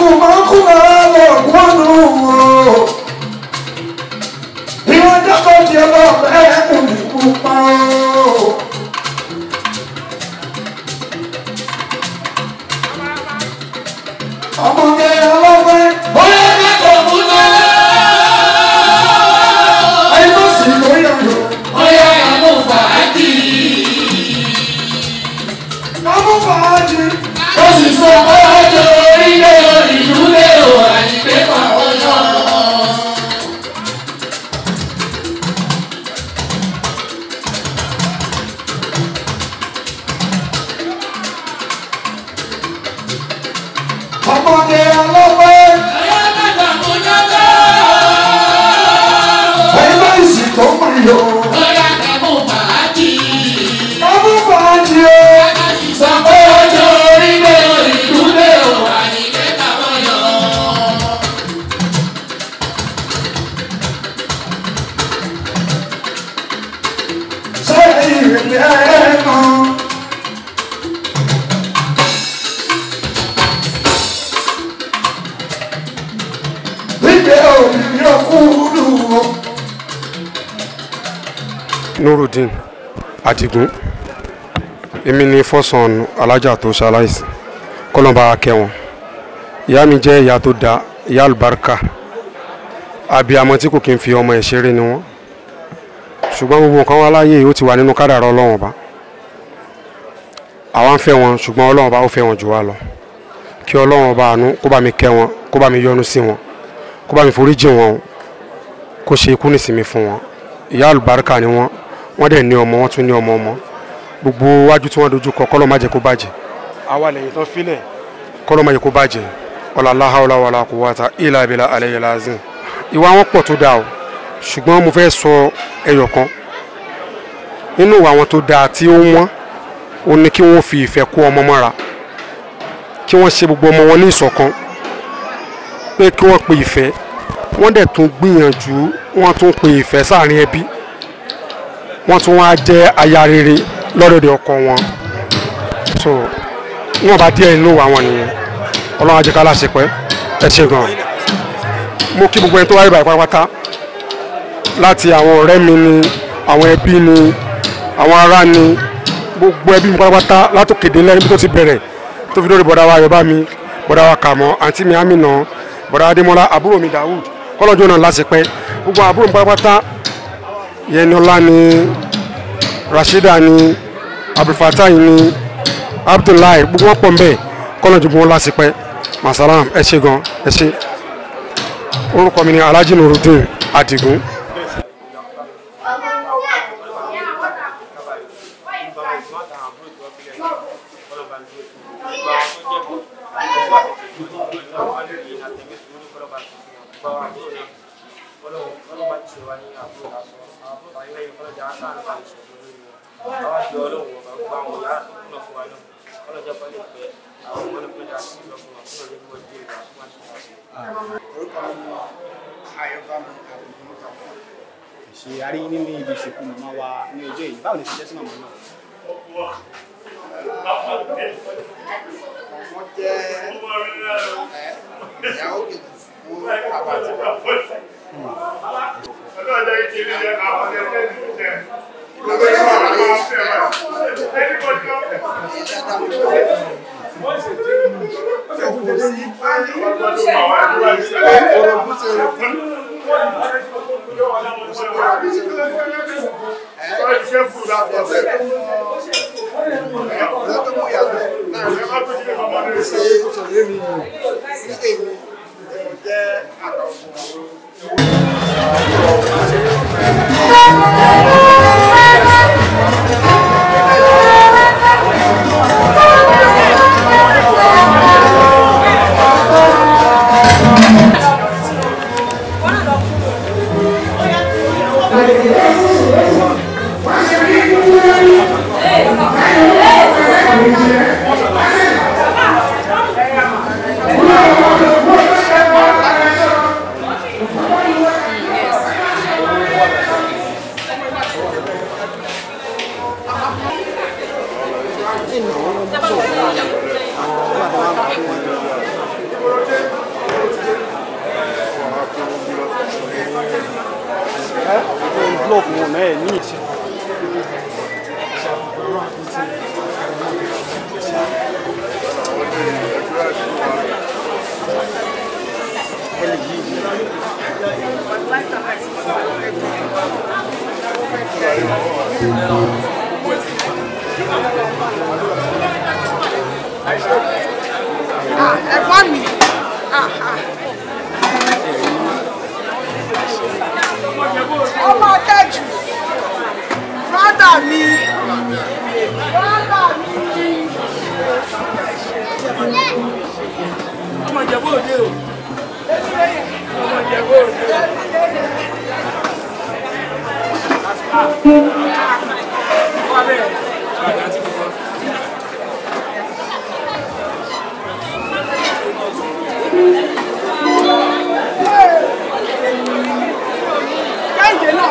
máa kú náà lọ gbọ́nù o. Ìwọ́n jẹ́kọ̀ọ́ di ọlọ́ọ̀bẹ ẹ̀kún ní pupa o. Ọmọge ọlọ́gbẹ́ bóyá kẹ́kọ̀ọ́ mú náà. Ayé ló sì lórí ọ̀yọ́. Bóyá àmú fàájì. Ọmọ fàájì. Ó sì sọ pé ọjọ́ orílẹ̀ ìlú lé o àyíké pàwọ́ náà. Ọmọge ọlọ́gbẹ́. Bóyá kẹ́kọ̀ọ́ mú náà. Ayé ló sì tó máa yọ. Bóyá àmú fàájì. Ọmọ fàájì o. Ó sì sọ pé ọjọ́ orílẹ̀ ìlú lé o àyíké pàwọ́ náà. Ṣé ìrìnlẹ̀ ẹ̀ mọ́? Gbígbé òbí ọkùnrin o. nurudeen adigun èmi ni fọ́sàn alájà tó ṣaláìsí kọ́lọ́mbà kẹwọn ìyá mi jẹ́ ìyá tó da ìyá àlùbáríkà abiyamọ tí kò kí n fi ọmọ ẹ̀ ṣeré ni wọ́n ṣùgbọ́n gbogbo nǹkan wá láyé ó ti wà nínú kádàrá ọlọ́run ọba àwa ń fẹ́ wọn ṣùgbọ́n ọlọ́run ọba ó fẹ́ wọn jù wá lọ kí ọlọ́run ọba àánú kó bá mi kẹ́ wọn kó bá mi yọ́nú sí wọn kó bá mi foríjì wọn kó ṣe ikú nísìmí fún wọn ìyá àlùbáríkà ni wọn wọ́n dẹ̀ ní ọmọ wọ́n tún ní ọmọ ọmọ gbogbo wájú tí wọ́n dojú kọ kọ́lọ́ má jẹ́ kó bàjẹ́ àwa lẹ́yìn tán filẹ̀ kọ́lọ́ má jẹ́ kó bàjẹ́ ọ̀làláha ọ̀làwàlà kò wáta ìlà ìbílà alẹ́yẹ lázìm ìwà wọn pọ̀ tó dáa o ṣùgbọ́n mo fẹ́ sọ ẹyọ kan nínú ìwà wọn tó dáa tí ó wọ́n ó ní kí wọ́n fi ìfẹ́ kó ọmọ mọ́ra kí wọ́n ṣe gbogbo ọmọ wọn ní ìṣọ̀kan pé kí wọ́n pe ìfẹ́ wọ́n dẹ̀ tún gbìyànjú wọ́n tún pe ìfẹ́ sáàrin ẹbí wọ́n tún wá jẹ́ aya rere lọ́dọ̀dẹ̀ ọkọ wọn so wọn bá díẹ̀ nínú àwọn nìyẹn ọlọ́run ajẹ́ká láṣepẹ́ ẹ ṣe gan mo kí gbogbo ẹni tó wáyé báyìí pátápátá láti àwọn ọ̀rẹ́ mi ni àwọn ẹbí ni àwọn ará ni gbogbo ẹbí mi pátápátá látòkèdè lẹ́yìn bí tó ti bẹ̀rẹ̀ tó fi lórí bọ̀dá wa yorùbá mi bọ̀dá wa kàmọ́ àǹtí mi àmìnà bọ̀dá adémọ́lá àbúrò mi dawud kọ́lọ́jọ́ náà láṣepẹ́ gbogbo àbúrò mi pátápátá yẹniola ni rashida ni abdulfatai ni abdullahi gbogbo wọn pọ̀ nbẹ kọ́lọ́jọ́ bí wọn láṣepẹ́ masalam ẹ ṣe gan ẹ ṣe orúkọ mi ni alhaji nurudeen adigun. orúkọ mi ni ayọ̀bámi àbùkù kàfọ́. ṣe arí nínú ibi ìsìnkú màmá wa ní ọjọ́ yìí báwo ni ṣe jẹ́ sí màmá náà. wọ́n jẹ́ ẹ, ìyàwó kejì fún bàbá àti bàbá. orogún sí orogún ọ̀rẹ́ tó mú yàtọ̀ láàrin ṣe òṣèré mi sí èmi mo jẹ́ àtàwọn Blok wọn náà ẹ̀ ní ìṣe. ẹ̀gbọ́n mi ọmọ tẹ́jú brọ́dà mi brọ́dà mi. ọmọ ìjẹ̀bú òde o ọmọ ìjẹ̀bú òde. Kẹ́hìndé náà.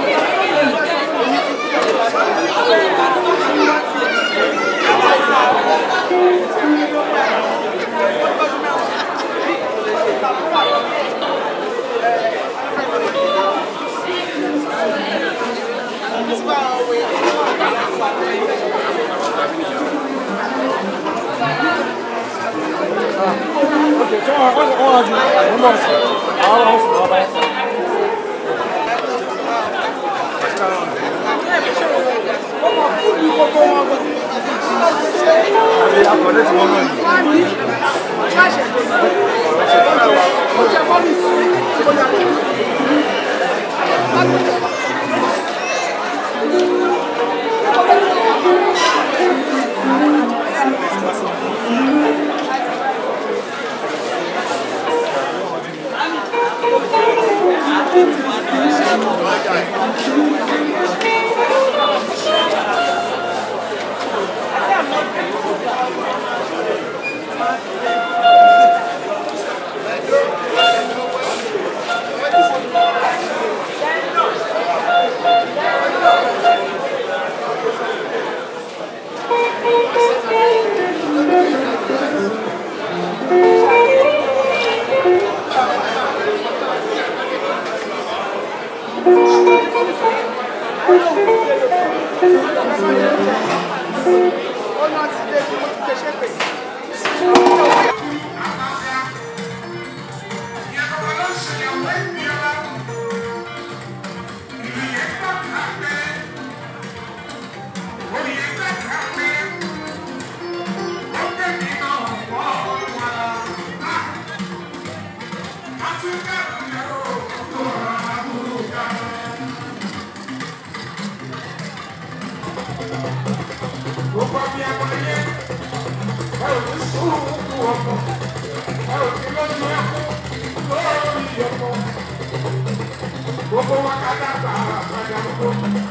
Gbogbo wa ká dàgbà àgbàdà gbogbo.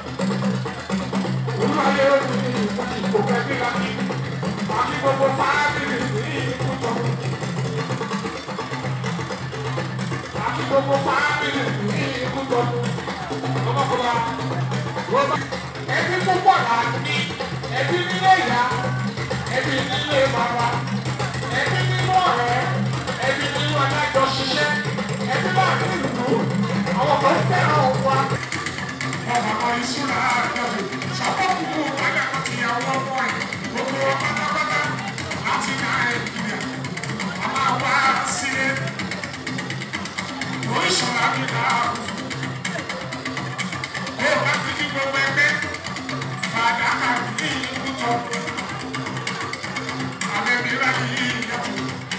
Olúwalé ó ní ìkó kẹ́kẹ́ láti. Àti gbogbo fáábìlì ní ìkútọ̀. Àti gbogbo fáábìlì ní ìkútọ̀. Ọmọkùnrin wa. Ẹbí púpọ̀ là ní. Ẹbí nílé ìyá. Ẹbí nílé bàbá. Ẹbí nínú ọ̀rẹ́. Ẹbí nínú adájọ́ ṣiṣẹ́. Ẹbí láàrin ìlú. Àwọn kan fẹ́ràn wa. Ọmọ kan ìṣúná àjọyọ̀. Sọ́kọ̀kùnkù balẹ̀ kan ti àwọn ọmọ ẹ̀. Gbogbo wọn pátápátá láti Nàìjíríà. A máa wá sílé. Oríṣiríṣi àmì náà. Ó bá ti di gbogbo ẹgbẹ́. Fàdákà ní ìkútọ̀. Àbẹ̀bí rà ní ìyàtọ̀.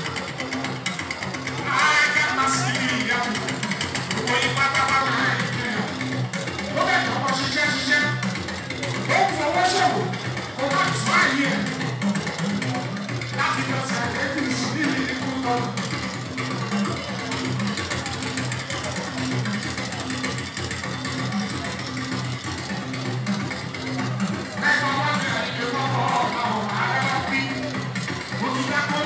Ajá máa sí ìyàtọ̀. Gbogbo yín pátápátá Nàìjíríà. Ó bẹ̀ tọkọ ṣiṣẹ́ ṣiṣẹ́. Ó ń fọwọ́ ṣòwò. Kó má tún àyè ẹ̀. Láti lọ sẹ̀lẹ̀ bí ìsìn ní ìkútọ̀. Ẹ̀kọ́ wọn ní ẹ̀yìn kọ́kọ́ ọ̀gá ọ̀gá ẹ̀rọ bí. Mo ti dá kó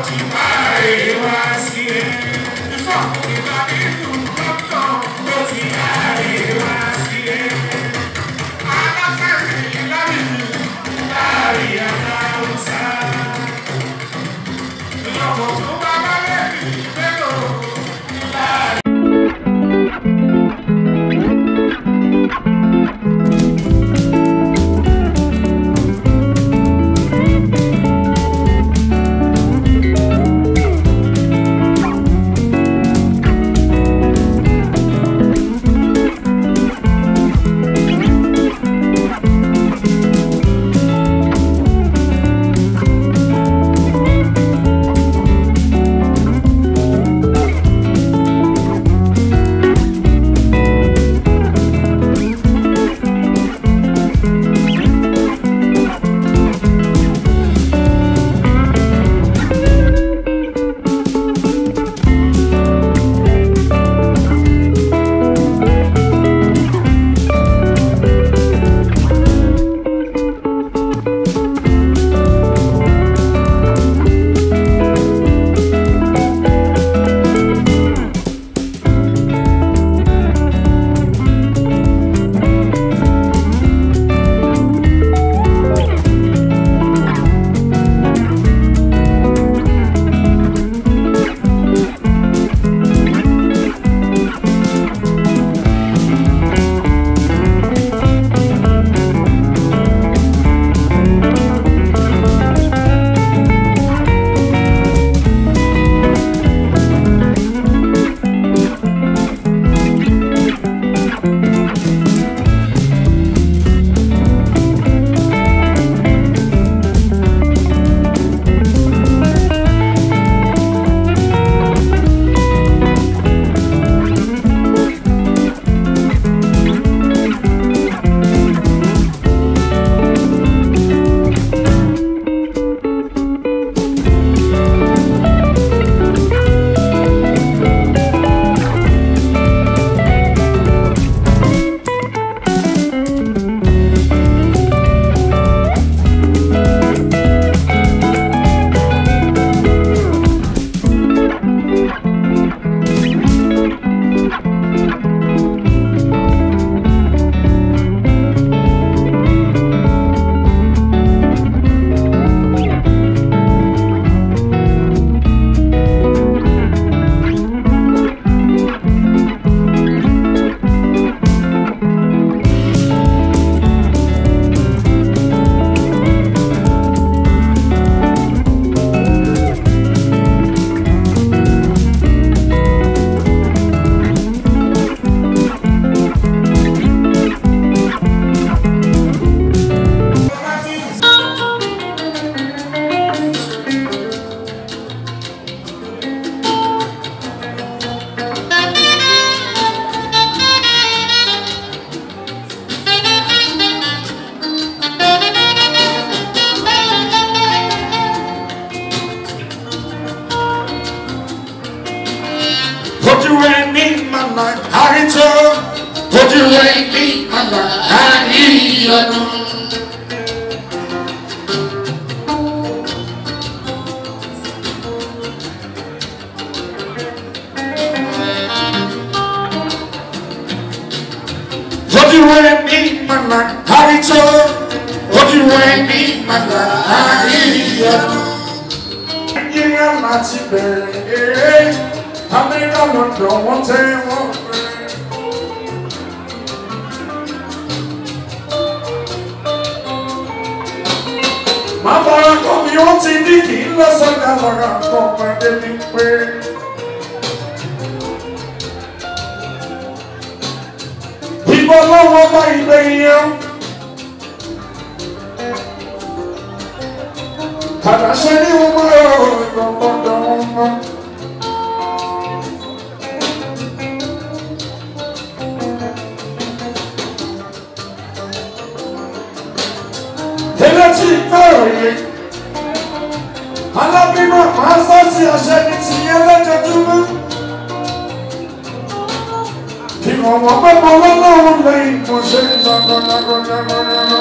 ti káre wá sí ẹ. Ìfọ̀ ìgbà nínú dókítà ló ti káre wá sí ẹ. Alákàrí lárí lárí àdáwùsá. Ìyọ̀kọ̀ tó bá bá lẹ́yìn mélòó. ojú ẹni màmá àrító ojú ẹni màmá àríyànjú. ojú ẹni màmá àrító ojú ẹni màmá àríyànjú. nàìjíríà láti bẹ̀rẹ̀ eré amẹ́ríkà lọ́dọ̀ wọ́n tẹ́ wọ́n pẹ́. máa fara kọ́ mi ó ti ní kí n lọ sọ́jà lọ́ra kọ́ pàdé mi pé. ìbọn lọ́wọ́ bá ìgbẹ́ yẹn. Àdáṣe ní wọ́n máa yọ ìgbọ̀ngbọ̀ndọ̀ wọn mọ́. Elétí ìgbàròyé. Alábímọ máa sọ sí àṣẹ ní ti yẹn lẹ́jọ́júmọ́. Ìmọ̀wọ́ pẹ́pọ̀ lọ́lọ́run lẹ́yìn mo ṣe ń lọ́gọ́lọ́gọ́lọ́gọ́lọ́.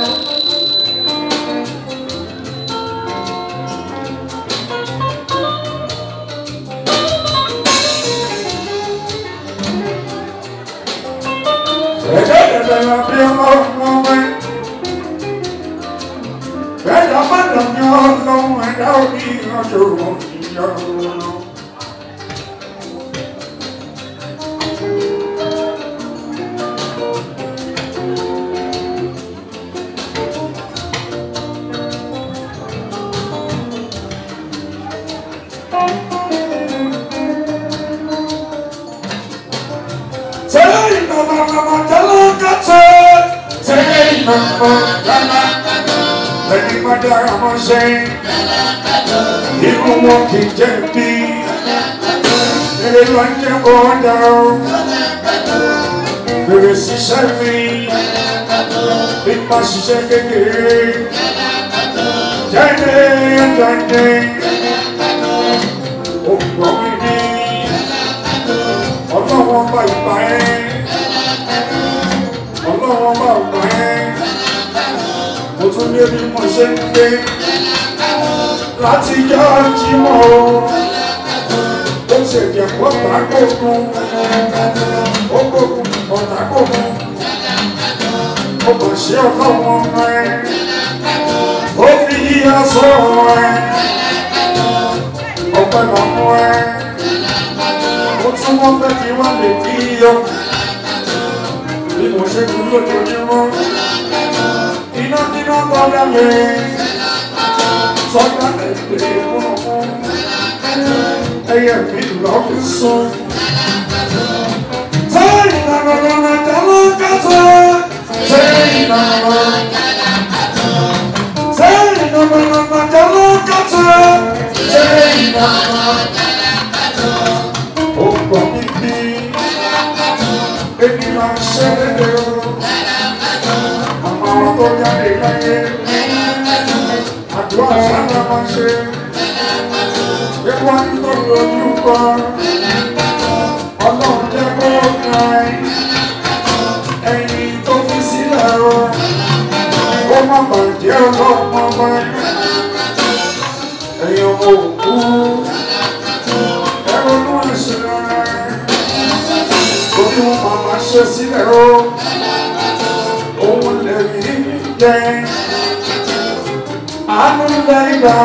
ẹ̀dá òní ìrànjò ìyọ̀rọ̀. Sẹ́yìn nàmà nàmà jẹ́lọ́ kàtẹ́. Sẹ́yìn nàmà nàmà ẹni má dára mọ́ sẹ́yìn. Irú wọn kì í jẹ́ bí. Èrè ló ń jẹ́ bọ́dà o. Bèrè ṣiṣẹ́ mi. Ipa ṣiṣẹ́ kékeré. Jáde jáde. Ògbọ́n mi ní ọlọ́wọ́ bá ìgbà ẹ́ ọlọ́wọ́ bá ìgbà ẹ́ mo tún lé bí mo ṣe ń gbé láti yá jímọ̀ o ó ṣe jẹ́ pọ́tà gbógun ó gbógun pọ́tà gbógun ó kò ṣe ọlọ́wọ́ ẹ́ ó fi yíyá sọ̀rọ̀ ẹ́ ọpẹ́ lọ́mọ ẹ́ mo tún wọ́n fẹ́ kí wọ́n lè kí yọ bí mo ṣe tún lójoojúmọ́ iná níná tọ́lá mi sọ́jà ẹ̀gbẹ́ fún ẹyẹ mi lọ fi sùn. sẹ́yìn lọ́nà lọ́nà jẹ́lọ́ kàtó sẹ́yìn lọ́nà sẹ́yìn lọ́nà lọ́nà jẹ́lọ́ kàtó sẹ́yìn lọ́nà ọgbọ bíbí èmi máa ń ṣe lédè o àmọ́ tó jáde láyé àdúrà sábà máa ń ṣe ewu àtúntò lójú kọ ọlọ́run jẹ́ kó kàn ẹ̀yìn tó fi sílẹ̀ o ó má bàjẹ́ ọlọ́run ọmọ ẹ̀yìn ọmọ òkú ẹ̀rọ̀nù ìṣẹ̀lẹ̀ orí wọn màmá ṣe sílẹ̀ o òun lè rí jẹ àánú lẹ́yìn gbà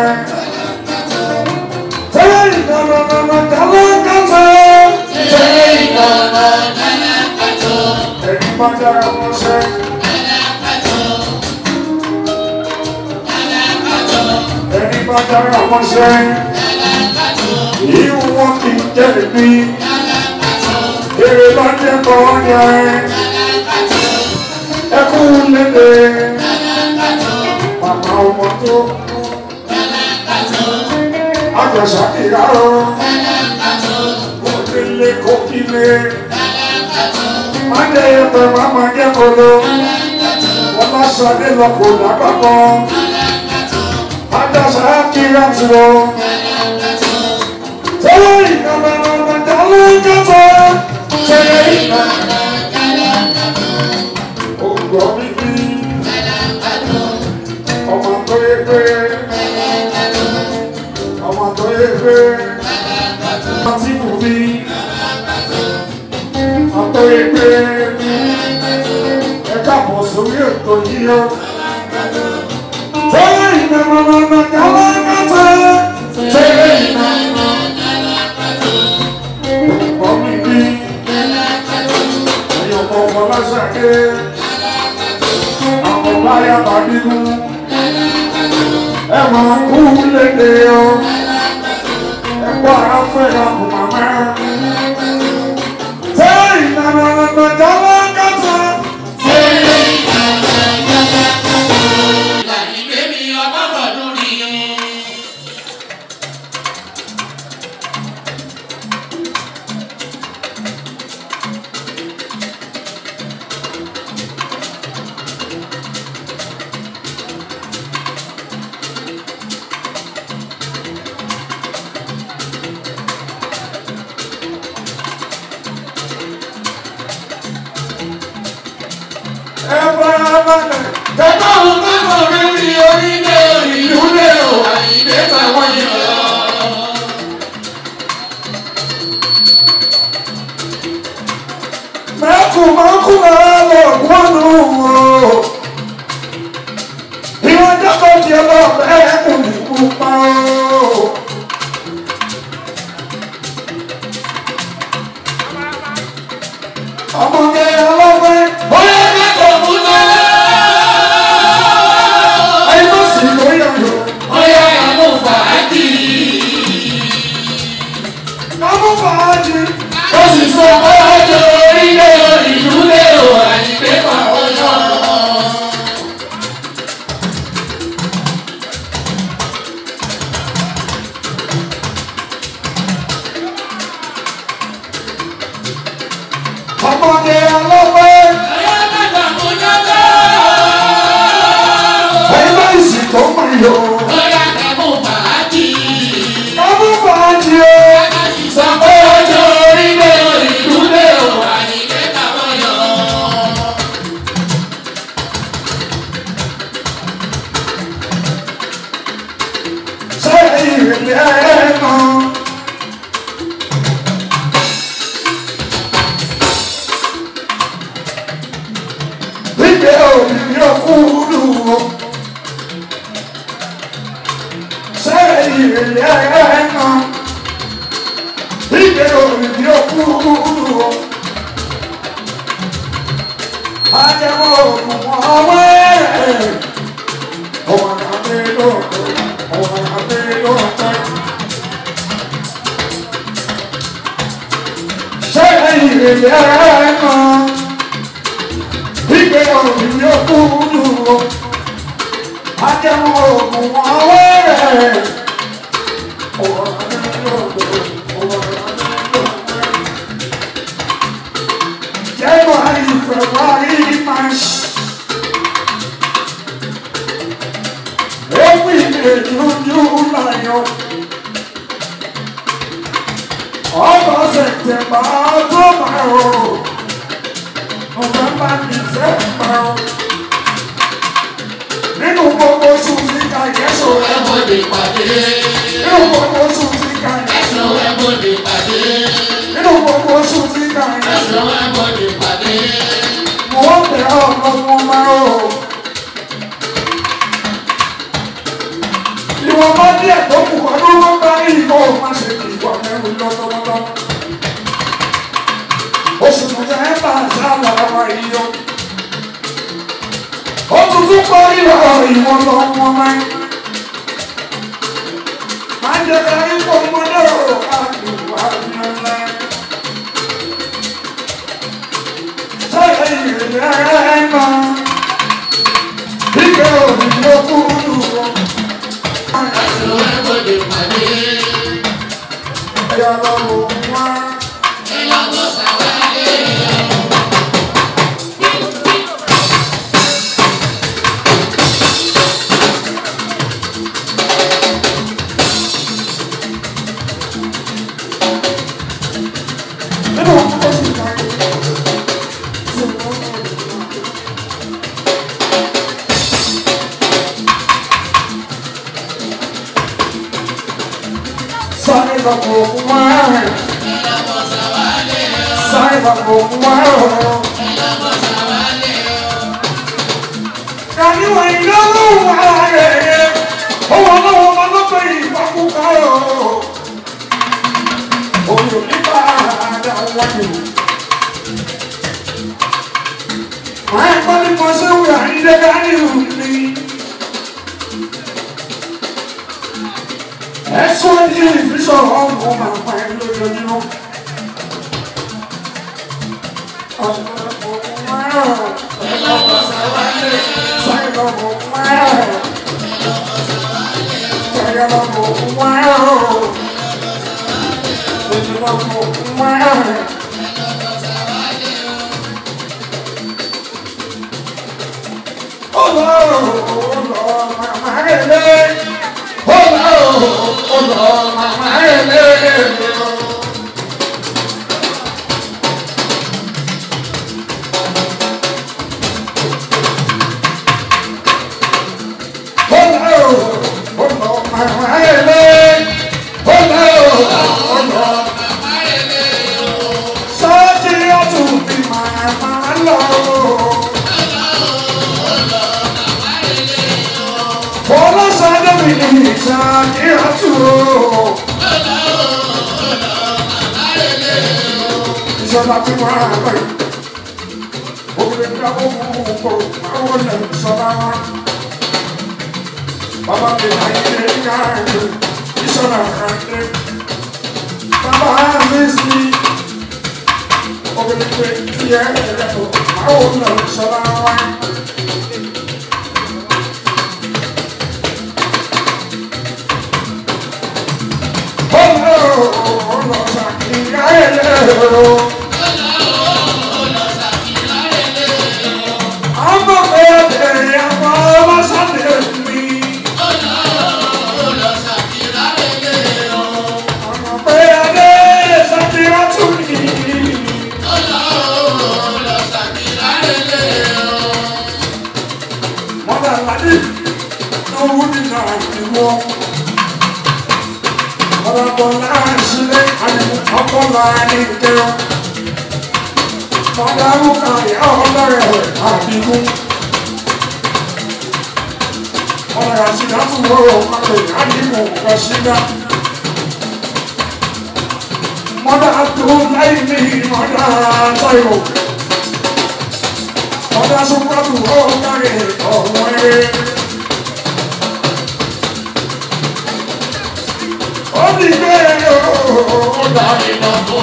tẹ́lẹ̀ ìdáná nànà dáná kàtó tẹ́lẹ̀ ìdáná ẹni bá dára wọn ṣe. ẹni bá dára wọn ṣe ìwọ wọn kì í jẹ́ mi èrè bá jẹ́ bọ́ yẹn ẹkú lédè màmá ọmọ tó kú àjọṣà kìlá o òdìlé kókìlé májẹ ẹgbẹ màmá jẹ kolo wọn bá sọdé lọ kó lágbàgbọ àjọṣà kìlá tó tẹ́lẹ̀ ìkànnì ọmọ ìdálé kẹtọ tẹ́lẹ̀ ìkànnì ògbọ́ bíbí ọmọ tó yẹ pé ọmọ tó yẹ pé àti bùbí ọmọ tó yẹ pé ẹ káàbọ̀ sórí ètò yìí ó tẹ́lẹ̀ ìkànnì ọmọ ìdálé kẹtọ tẹ́lẹ̀ ìkànnì. Mọ̀mí bí ẹ̀yìn ọmọ ọmọ lásàké, àwọn báyà bá bínú, ẹ máa kú lédè o, ẹ kó ara fẹ́ ọkùn màmá. Ṣé ìlànà ọ̀nà ìjọba kàtà? Ẹ fara balẹ̀. Tẹ́tọ́ òun tó kọ̀ rí rí orílẹ̀ ìlú lé o, àyíké táwọn yẹn lọ. mẹ́kù mọ́kù lọ́wọ́ wọnú o. Ìwọ́n jẹ́kọ̀ọ́ di ọlọ́ọ̀bẹ ẹ̀kùn ní pupa o. ọmọge ọlọ́pẹ́ bóyá kẹ́kọ̀ọ́ mú náà. ayé tó sì lóyè ọ̀yọ́ bóyá kàmú fàájì. ọmọ fàájì ó sì sọ pé ọjọ́ orílẹ̀ ìlú lé o àyíké pàwọ́ náà. ọmọge ọlọ́pẹ́ bóyá kẹ́kọ̀ọ́ mú náà. ayé tó sì tó mọ̀ yọ bóyá kàmú fàájì. ọmọ fàájì o sọ pé ọjọ́ orílẹ̀ ìlú lé o àyíké pàwọ́ náà. ṣé ìrìnlẹ̀ ẹ̀ mọ́. Gbígbé òbí ọkùnrin o. Ṣé ìrìnlẹ̀ ẹ̀ mọ́. Gbígbé òbí ọkùnrin o. Ajẹ́wọ́ òkùnkùn ọwọ́ ẹ̀. Ọmọ àgbẹ̀ lọ́dọ̀, ọmọ àgbẹ̀ lọ́dọ̀. Ṣé ìrìnlẹ̀ ẹ̀ mọ́ ìgbé ọ̀rùn yóò kúrú o. Ajẹ́wọ̀n òògùn wọn wẹ́rẹ̀. Ọ̀rọ̀ adélọ́dọ̀, ọ̀rọ̀ adélọ́dọ̀. January, February, March. April, May, June, July. August, September, October. November, December. Nínú gbogbo oṣù tí ká yẹ́sọ̀ ẹ̀. Ẹ̀bọ̀dé pàdé. Nínú gbogbo oṣù tí ká yẹ́sọ̀. Ẹ̀sọ́ ẹ̀bọ̀dé pàdé. Nínú gbogbo oṣù tí ká yẹ́sọ̀. Ẹ̀sọ́ ẹ̀bọ̀dé pàdé. Mo ń bẹ̀ ọ́ lọ́wọ́ máa o. Ìwọ̀n bá díẹ̀ tó kù ọdún ló bá ní ìkọ́ máa ṣe kí ìwà mẹ́rin lọ́tọ́lọ́tọ́. Oṣù mọ̀já ẹ̀ bá àṣàlà wa yìí o. Ó tuntun kọ́ ìwà ìwọ̀n lọ́wọ́ máa ń. Máa ń jẹ́ ká ipò ọmọdé o, àdùnwá ni ọ̀la. Ẹ̀sọ́ ẹ̀bọ̀dé pàdé. Ìlànà sàwárí. Sai da bomba, sai da bomba. Kani wa ìnáwó wà rẹ̀, owó lọ́wọ́ máa ló pé ìpakúkà o. Oyò nípa àdá wájú. Máa ń kọ́ ní mọ́ṣẹ́ wúrà ní dẹ́gá ní òní. Ẹ̀sùn ní ìfisọ̀rọ̀ ọ̀hún máa pa ẹ̀ lójoojúmọ́. Ìjọba tí wọ́n á bẹ̀rẹ̀. obìnrin ká ó mú un kó àwọn ọ̀nà ìṣọ́lá wa. Bàbá mi náà yẹ ká ẹ̀rọ ìṣọ́lá kan dé. Bàbá mi sí obìnrin pé kí ẹ ẹ̀rẹ́ kó àwọn ọ̀nà ìṣọ́lá wa. Oh, oh, no, Saki, I know. I'm a baby, I'm a Sunday, me. I'm a baby, Sunday, to me. Mother, Ladi, no woman, no more. Mother, Bola, Shile, and Uncle Lani, girl. Mother, who can be all the àbíkún. Ọ̀rọ̀ àṣìdá tún wọ́rọ̀ ọ̀pọ̀ ìhádìmọ̀ ọ̀pọ̀ ṣídá. Mọ́dá tó láì ní mọ́dá táyọ̀. Mọ́dá sọ́kọ́tù ọ̀gáre ọ̀wọ́ ẹ̀rẹ́. Ó ní bẹ́ẹ̀ ó dá ìlọ́kọ̀.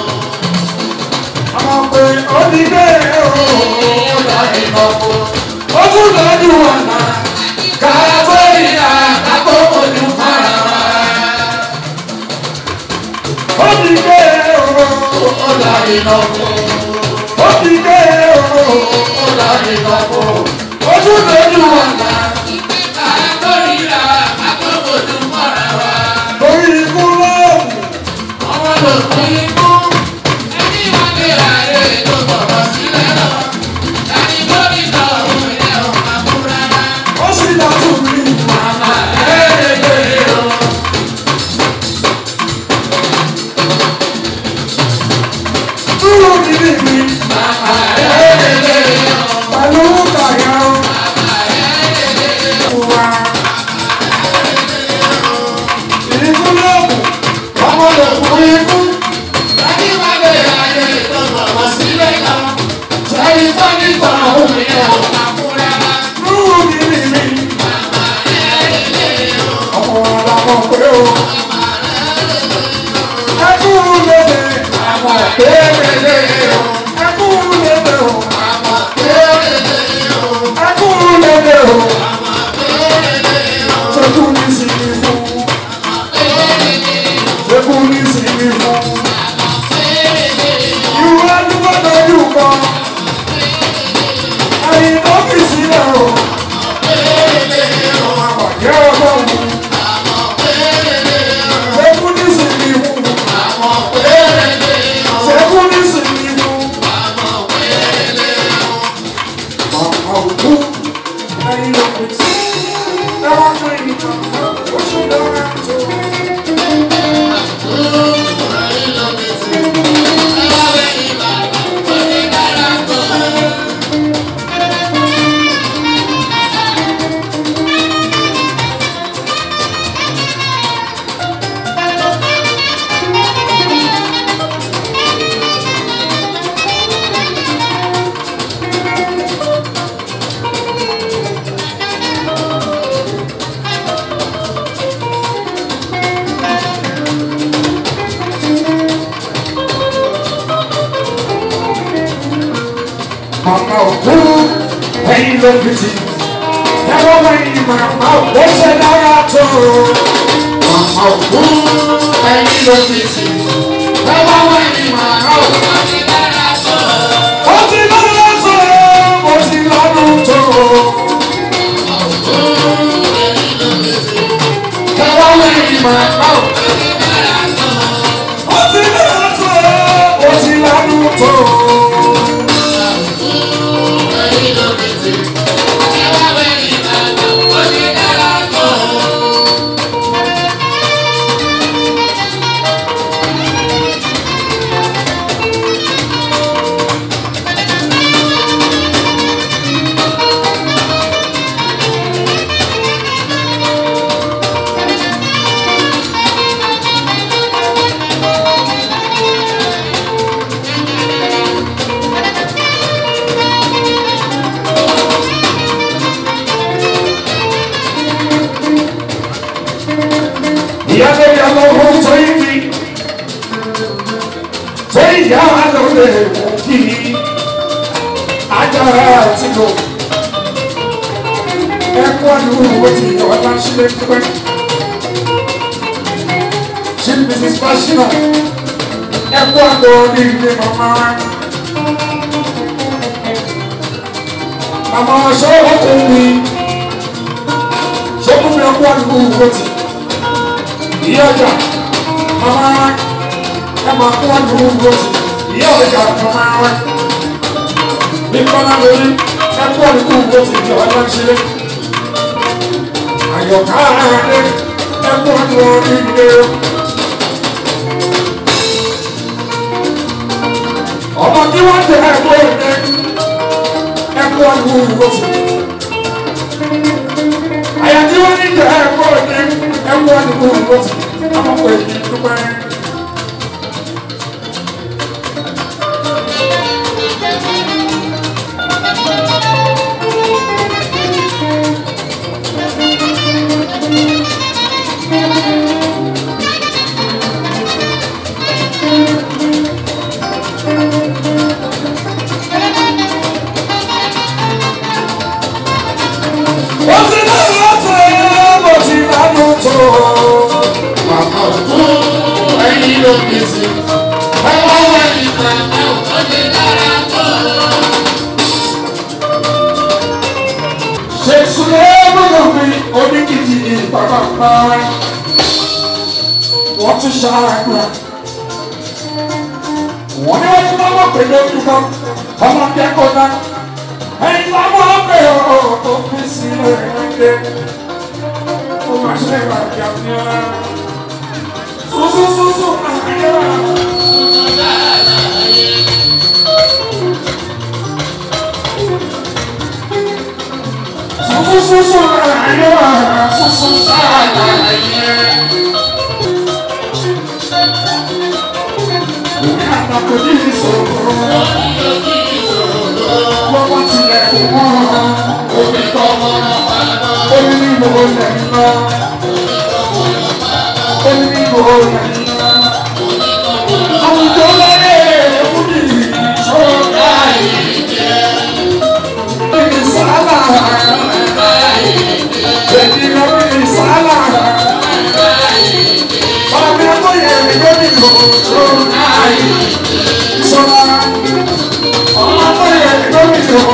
Àmọ́ pé ó ní bẹ́ẹ̀ ó dá ìlọ́kọ̀. Ó tún lọ́dún ọ̀nà. Kàtọ́lìkà àkókòjú fara wa. Ó ti gbé ọ̀la ìnáwó. Ó ti gbé ọ̀la ìnáwó. Ó tún lójú ọ̀la. Lórí ikú lọ́wọ́. Ó sì dájú mi. Dúró níbí mi. Pẹ̀lú kàyà wa. Ikú lọ́wọ́. Ọmọ lè kú ikú. Dúró níbí mi. Ọmọ làwọn pé o. Ẹkú lédè. Àwọn kéréje o. Ẹkú lédè o. Ẹkú lédè o. Ṣekú ní sinmi fún. Ṣekú ní sinmi fún. Ìwé dúpọ̀ lójú kan. Ẹyin tó fi sílẹ̀ o. Àpàdé ọlọ́run. Ṣekú ní sinmi fún. Ṣekú ní sinmi fún. Màmá òkú. Ẹyin ló fi tí. Ẹ wá fún ìtàn. Ó ṣe lọ́wọ́ tó. Màmá òkú ẹ̀yin ló fi tì. Ẹ̀rọ wẹ̀yìn màmá òkú ṣe dára tó. Màmá òkú ẹ̀yin ló fi tì. Ẹ̀rọ wẹ̀yìn màmá òkú. Ó ti lọ́dún tó, ó ti lọ́dún tó. Ẹ̀rọ wẹ̀yìn màmá òkú. Ó ti lọ́dún tó, ó ti lọ́dún tó. ṣé ìyá wa ló lè mú kí ajára àti lò ẹkú àdúgbò ti ọ̀la sílẹ̀ pípẹ́ ṣé mrs pashina ẹkú àdó ní ilé màmá wa màmá wa ṣọ́ ọkùnrin ṣọ́kùnrin ẹkú àdúgbò ti ìyá ọjà màmá wa ẹ máa kú àdúgbò ti ìyá ọjà màmá wa ní kọ́lá lórí ẹkú àdúgbò ti di ọ̀la sílẹ̀ àyọ̀ká rẹ̀ ẹkú àdúgbò ní ilé ọmọ tí wọ́n jẹ ẹ̀kọ́ ẹ̀kẹ́ ẹ̀kọ́ àdúgbò ti àyà tí wọ́n ní jẹ ẹ̀kọ́ ẹ̀kẹ́ ẹ̀kọ́ àdúgbò ti àmọ́kọ̀ èyí dúpẹ́. ó ti náà lọ́tọ̀ mo ti lánà tó. Màmá òkú ẹyin ló fi sí. Ọwọ́ wẹ̀ ní màmá òkú ti dára tó. Ṣé Sùlẹ̀ gbọ́dọ̀ fi oníkìtì ìpàpà pa ẹ́? Wọ́n tún ṣàgbà. Wọ́n ní wọ́n ti máa wọ́n pè lójú kan. Ọmọ kẹ́kọ̀ọ́ náà. Ẹyin máa wọ́n pè ó ó fi sílẹ̀ ẹ̀ńdẹ́. Ó máa ṣe ìbàjẹ́ àti ẹ̀. Súsúsúsú àyẹ̀wò. Súsúsúsú àyẹ̀wò. Súsúsú àyẹ̀wò. Òní àtàkùn ní ìṣòro. Wọ́n tilẹ̀ kò wọ́n. Omi kọ́ wọ́n. Omi ní gbogbo lẹ́yìn náà. Omi ní gbogbo lẹ́yìn náà. Àwùjọ láyé fún mi ìṣòro ìsàlà. Èmi lọ bí ìsàlà. Ọ̀rọ̀ ẹ̀kọ́ yẹn mi ló ní ìṣòro ìṣòro. Ọ̀rọ̀ ẹ̀kọ́ yẹn mi ló ní ìṣòro.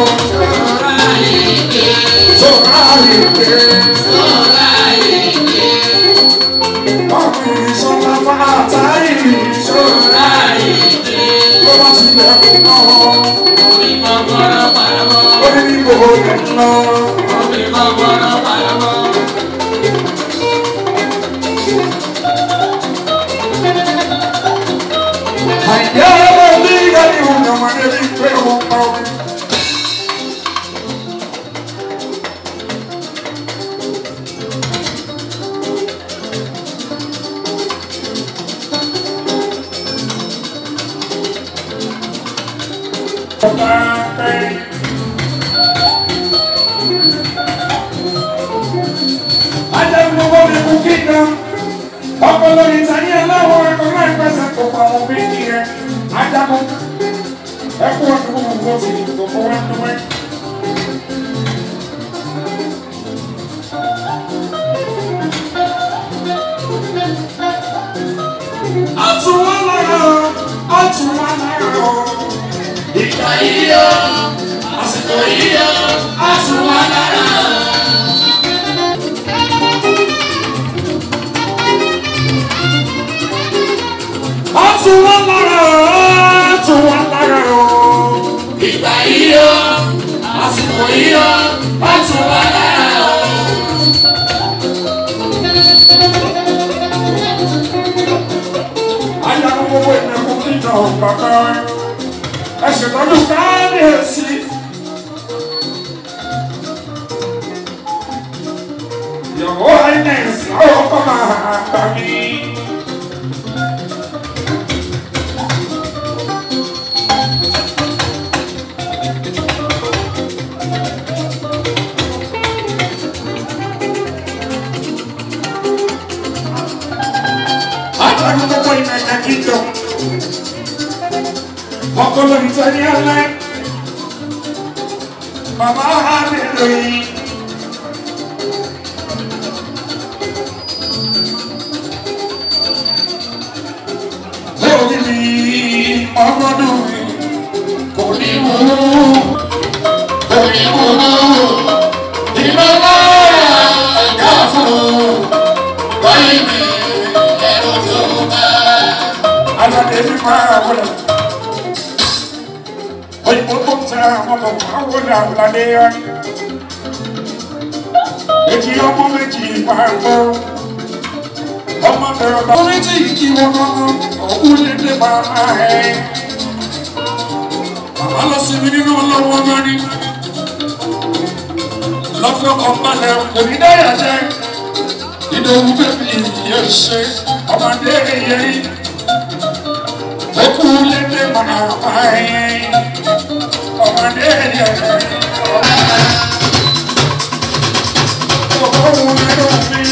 Ajagunmọ́gbọ́n mi kú kíkan. Ọkọ̀ lórí ìtàní aláwọ̀ ẹ̀kọ́ náà pẹ̀sẹ̀ kò pa àwọn méjì rẹ̀. Ajagun. Ẹkú ọdún gbogbo ti gbogbo wá ní wẹ́. Ọtún wọn lára o, ọtún wọn lára o. Ìgbà yìí yọ, àsìkò yìí yọ, ọtún wọn lára o. Ọtún wọn lára o, ọtún wọn lára o. Ìgbà yìí yọ, àsìkò yìí yọ, ọtún wọn lára o. Ayáwó gbogbo ìnáwó kíjọ bàbá ẹ ṣètọ́jú káàdìyèsí. Yọ̀wọ́ Highness ọ̀rọ̀ kọ́ máa gbà mí. Ayáwó gbogbo ìnáwó kíjọ. ọkọ lórí tẹ́lẹ̀ alẹ́ bàbá mi lóyún. lórí mi ọmọdún mi kò ní mú kò ní mú iná náà yá fún wáyé mi ẹ̀rọ tó bá. aládé mi máa wọlé òyìnbó tó ń tẹ àwọn ọmọ máa wọlé àwòládé yá èjì ọmọ méjì máa gbọ́ ọmọ bẹ̀rẹ̀ bá orí tí kí wọn kọ́kọ́ òkú lédè bàbá ẹ̀. bàbá lọ sí mi nínú ọlọ́wọ́ lórí lọ́fọ́ kan balẹ̀ kò ní dáyà jẹ́ ìdòwú bẹ́bí yẹ ṣe ọmọdé yẹrí òkú lédè bàbá ẹ̀. ọmọdé yẹrí ọmọdé yẹrí.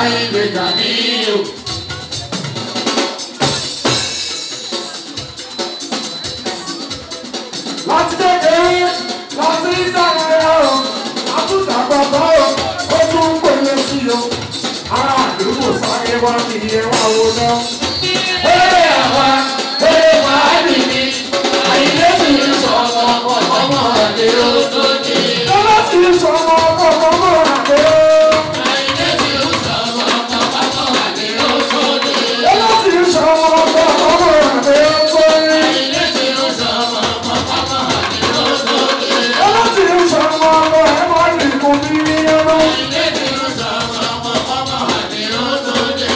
Àyìndé Gàníyù. láti kékeré láti ìdárayá o àtúntàgbà bá o ó tún ń pèlè sí o ará àdúgbò sáré wá ní iye wá wo náà. Eré àwa, eré wàhálì ni, Àyìndé sì ń sọ ọmọ ọmọ àdé ó tó dé. lọ́lá ti sọ ọmọ ọkọ̀ ọmọ àgbẹ̀ o. Àyìndé sì ń sọ ọmọ ọmọ àdé ó tó dé. lọ́lá ti sọ ọmọ ọkọ̀ ọmọ àgbẹ̀ o tó yẹ. Àyìndé sì ń sọ ọmọ ọmọ àdé ó tó dé. lọ́lá ti sọ ọmọ ọkọ̀ ẹ̀mọ́ ìlú mi ní ọmọ. Àyìndé sì ń sọ ọmọ ọmọ àdé ó tó dé.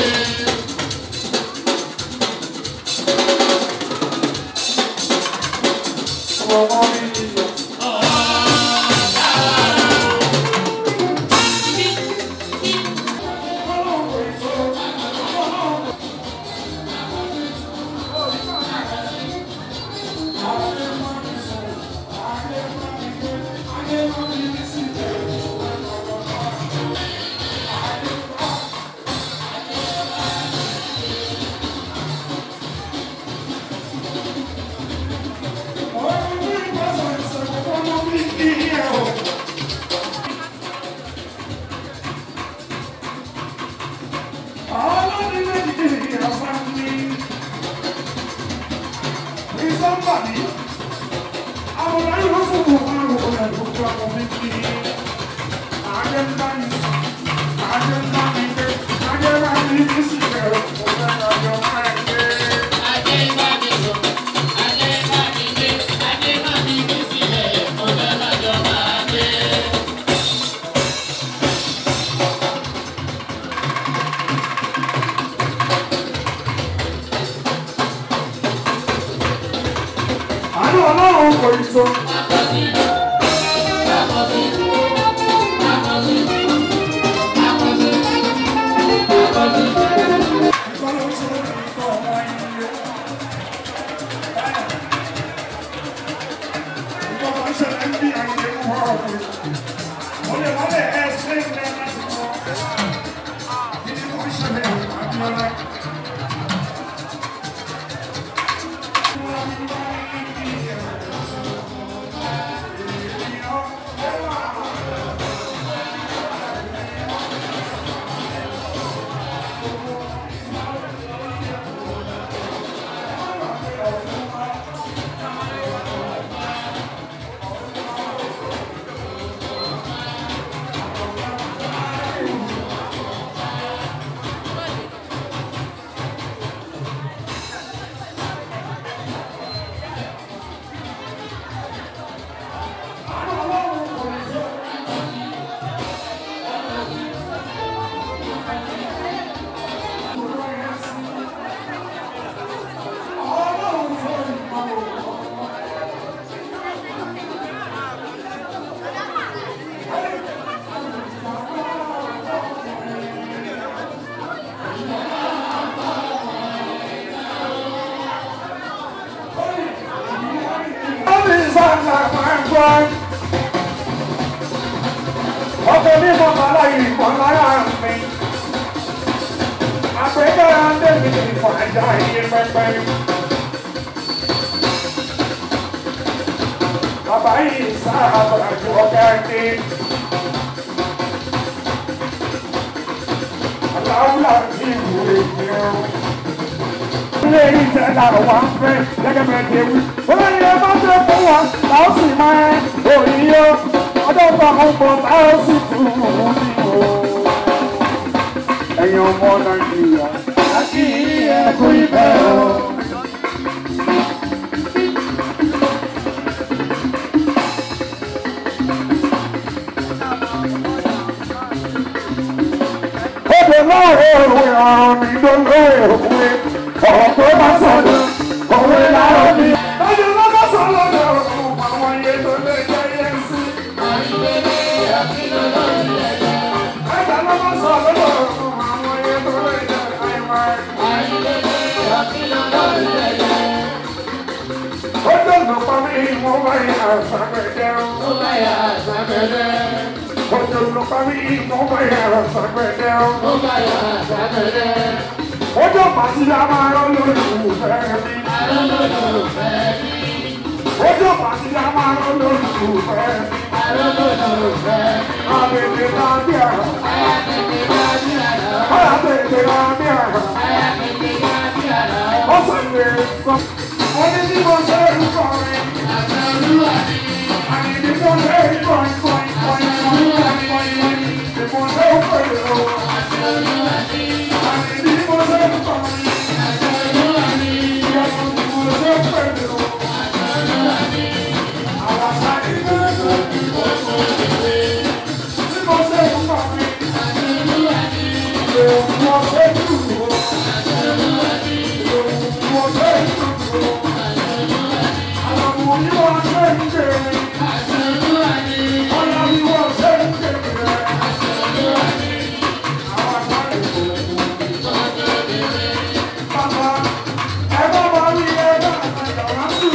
ọmọ mi ní ọmọ. Àánú ọlọ́run kò ì tó. Ọkọ̀ ní mọ̀mọ́lá ìpọ̀n lára mi. Àpẹẹrẹ Adémi ìpọ̀n ẹja iye pẹ́pẹ́. Bàbá yìí sáà àbàjù ọ̀gá ẹni. Aláwùlà ti ìwúre ìgbìyànjú. Ilé ìjẹ́ làwọn wá ń fẹ́ gẹ́gẹ́ bẹ́ẹ̀ ti wí. Olóyè ẹ má ṣe fún wọn, làwọn sì máa ẹ òyìnbó. Ọjọ́ ìgbà kan pọ̀ táwọn sì tún un ní o. Ẹ̀yin ọmọ Nàìjíríà, a kì í ẹ̀kú ìfẹ́ o. Òde láàárọ̀ òwe ọ̀rọ̀ mi ló lóye òwe. Ọ̀rọ̀ tó bá sọ̀dọ̀ òwe láàárọ̀ mi. Òde ló bá sọ̀rọ̀ lọ́rọ̀ àwọn iye tó lè jẹ́ yẹn sí. Ẹ̀dá ló bá sọ̀rọ̀ lọ́rọ̀ àwọn iye tó lè jẹ́ àìmọ̀. Ó dọ̀nà pa mí, mo bá yà sàgbẹ̀dẹ̀ o. Ó dọ̀nà ló pa mí mo bá yàrá sàgbẹ̀dẹ̀ o. Ó bá yàrá sàgbẹ̀dẹ̀. Ọjọ́ pàtí a máa rán lólùfẹ́ mi. Arólólùfẹ́ mi. Ọjọ́ pàtí a máa rán lólùfẹ́ mi. Arólólùfẹ́ mi. Àbẹ̀tẹ̀ máa bí àrà. Aya tètè wá bí àná. Àbẹ̀tẹ̀ máa bí àrà. Aya tètè wá bí àná. Ó sọ̀rọ̀ sọ. Ó ní bí mo ṣe ń kọrin. Àṣà olúwa ni. Àní bí mo ṣe ń kọrin kọrin kọrin kọrin kọrin kọrin. Bí mo ṣe ń kọrin o. Àṣà olúwa ni. Àní bí mo ṣe ń kọrin. Àṣà olúwa ni. Ìyàwó bí mo ṣe ń kọrin o. Àṣà olúwa ni. Àwọn àṣà ní gbogbo. Gbogbo ìwé. Bí mo ṣe ń kọrin. Àṣà olúwa ni. Bí mo ṣe ń dùn o. Àṣà olúwa ni. Bí mo ṣe ń dùn o. Àwọn ọmọ yìí wọ́n ṣe ń jẹ. Àṣà olúwa ni. Ọ̀la bí wọ́n ṣe ń jẹ. Àṣà olúwa ni. Àwọn àṣà ní gbogbo. Gbogbo ìwé. Bàbá, ẹ bá wa rí ẹ bá àgbàyàwó sùn.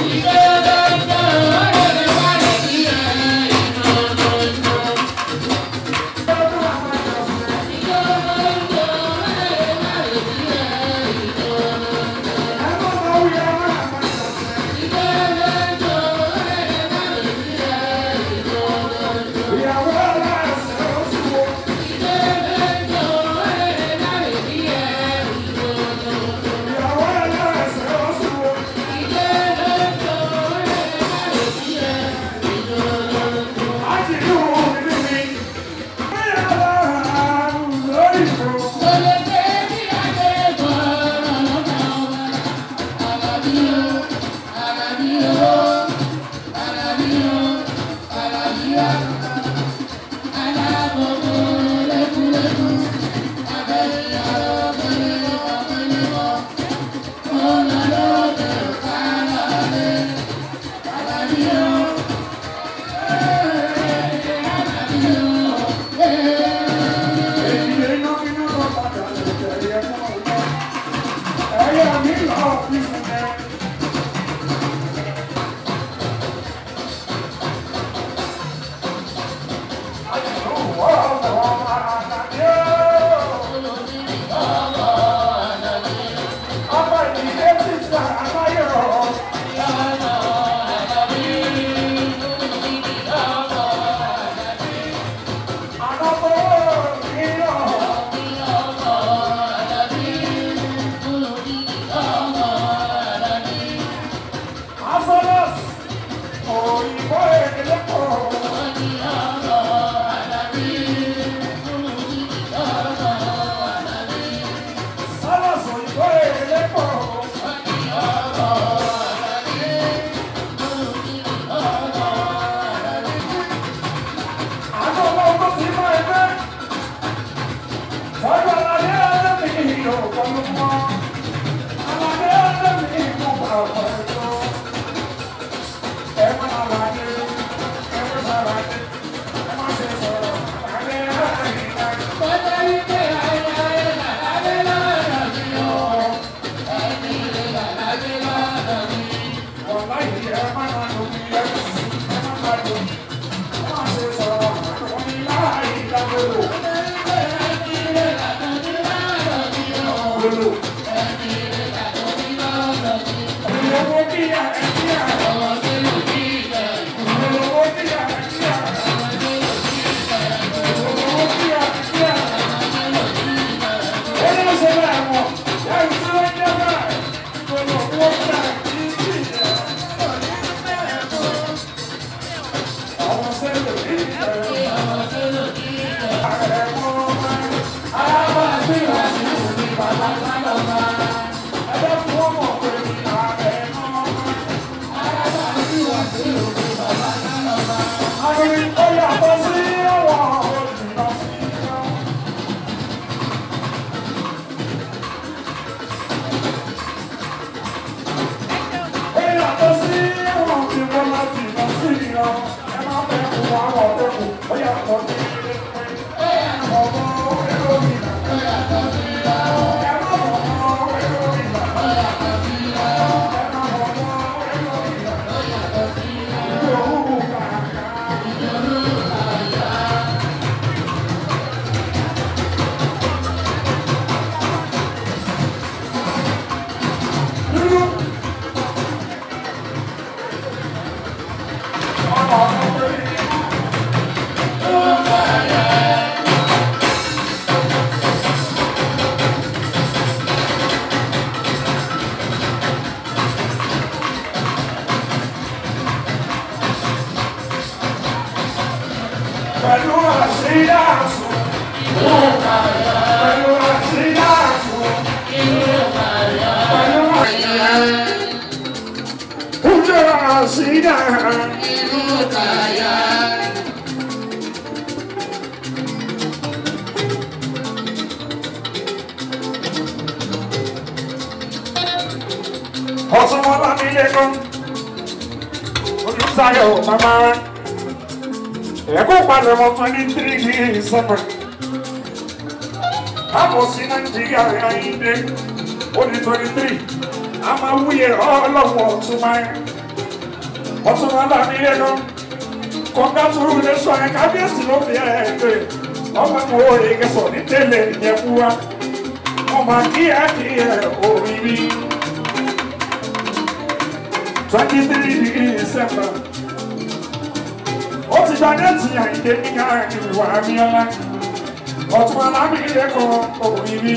Thank pẹ̀lú àṣírí àṣù. Pẹ̀lú àṣírí àṣù. Pẹ̀lú àṣírí àṣù. ọtún wọn bá mi lé kan olùsáyọ màmá rẹ ẹkọ padà mọ twenty three ní summer káàbọ̀ sí nàìjíríà ayíǹde ó ní twenty three a máa wúyẹ ọlọ́wọ́ ọ̀tún máa ń ọtún wọn bá mi lé kan congratulation ẹ kábíyèsí ló fi ẹ pé ọmọ mi ò yẹ kẹsọ ní tẹ́lẹ̀ ìyẹn fún wa ọmọ kí ẹ kí ẹ òrí rí twenty three degree December. ó ti gba déètì àyíké nígbà ìwà abíọ́lá ọ̀tún alámìlẹ̀ kan òbíbí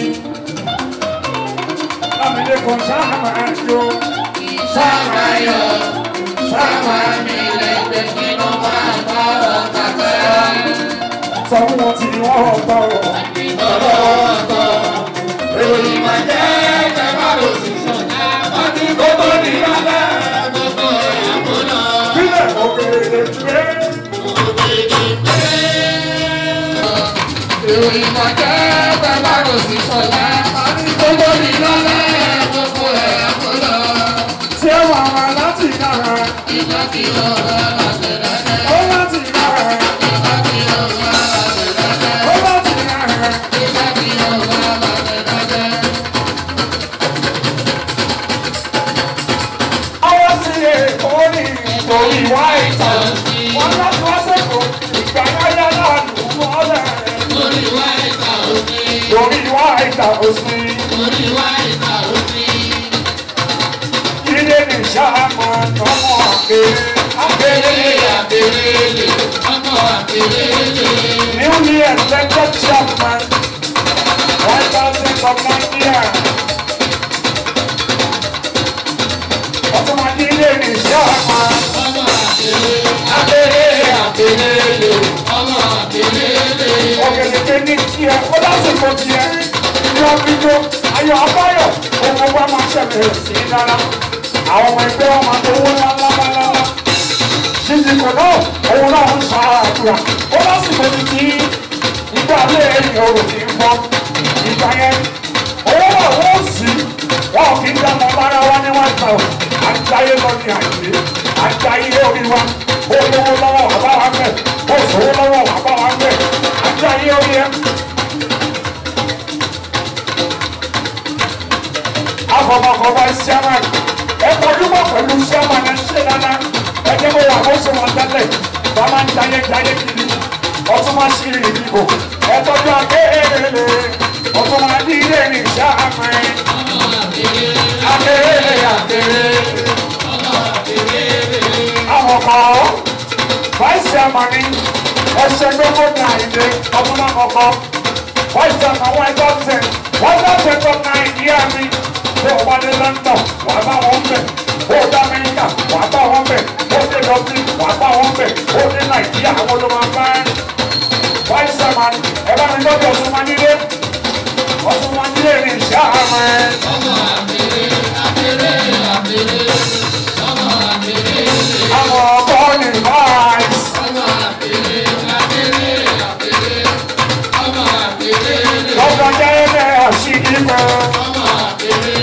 lámìlẹ̀ kan sáàmà yó sáàmà yó sáàmà mi lẹ́gbẹ̀ẹ́ kí ló máa bá ọ̀tá tẹ́. sọ fún wọn tí wọ́n gbọ́ ọ̀tọ̀ èrò máa jẹ́ ẹgbẹ́ bá lò sí sọ̀tà ọdún gbogbo ní bàbá. Sílẹ̀ òkèèrè gbé. Ìròyìn kan jẹ́ bàbá rò sí sọ̀lá. Gbogbo mi lọ́lẹ́ gbogbo ẹ̀ kó lọ. Ṣé wà wá láti dára? Ìjọ kí ló wá láti dáná. Ó láti dára. Ìjọ kí ló wá láti dáná. Ó láti dára. Ìjọ kí ló wá láti dáná. Ọwọ́ sí èkó ní ìtòrí wá ìtàn. Wọ́n láti wá sẹ́kọ̀ọ́. Ìgbà yáyá láàlú wọ́lẹ̀. Orí wá ìta òfin. Torí wá ìtàn òsì. Orí wá ìta òfin. Ilé ní sáàmù ọmọ àgbèrè. Àgbèrè Àbèrèlè ọmọ àbèrèlè. newly elected chairman. White House of Nigeria. Ọtúnmọ̀dé ilé ní sáàmù. Ọmọ àbèrè. Àgbèrè Àbèrèlè ọmọ àbèrèlè. ọ̀gẹ̀dẹ̀gbẹ̀ ní tiẹ̀ ó lásìkò tiẹ̀ ní ọ̀gbìnjọ ayọ̀ abáyọ̀ ohun wa máa ṣẹlẹ̀ sí i dára àwọn ọmọ ẹgbẹ́ wọn máa tówó ńláńláńlá ṣíṣìkò náà òun náà ń ṣàdúrà ó lásìkò ti ti ìgbà lé ẹ̀yìn òrò kì í bọ́ ìgbà yẹn owó náà wọ́n sì wọn kì í dáná lára wa ní one thousand àjáyé lọ ní àyè àjáyé orí wa ó lówó lọ́wọ́ bàbá wa bẹ̀ ó sòwò lọ́wọ́ bàbá wa bẹ̀ àjáyé orí ẹ̀. afọmọkọ bá sẹ́wọ̀n ẹ kọjúmọ̀ pẹ̀lú sẹ́wọ̀n ẹ ṣe dáadáa ẹ jẹ́ bó wà bó ṣe wọ́n tẹ́lẹ̀ bá máa ń jayé jayé kiri ọtún máa ṣe ìrìn ìdìbò ẹ tọ́jú akéèrè ọtún máa ní ilé ní sáàmì akéèrè akéèrè àwọn kan vice chairman ní ẹsẹ̀ gbogbo ní àyíké ọdún náà kọ̀ọ̀kan vice chairman wọ́n ẹgbẹ́ ọ̀sẹ̀ wọ́n bá ṣẹ̀tọ̀ nàìjíríà mi bó o bá dé london wà á bá wọn bẹ̀ bó o dé amẹ́ríkà wà á bá wọn bẹ̀ bó o dé dublin wà á bá wọn bẹ̀ bó o dé nàìjíríà àwọn ló máa bá ẹ̀ vice chairman ẹ bá mi lọ́jọ́ ọ̀sùn máa nílé ọ̀sùn máa nílé ní ìṣá àmọ́ ẹ̀. Ọmọ àbèrè àbèrè àbèrè. Ọmọ àbèrè àwọn ọkọ ní vice. ọmọ àbèrè àbèrè àbèrè. Ọmọ àbèrè lọ́jọ́ jẹ́ ẹ̀ àṣìkí kan. ọmọ àbèrè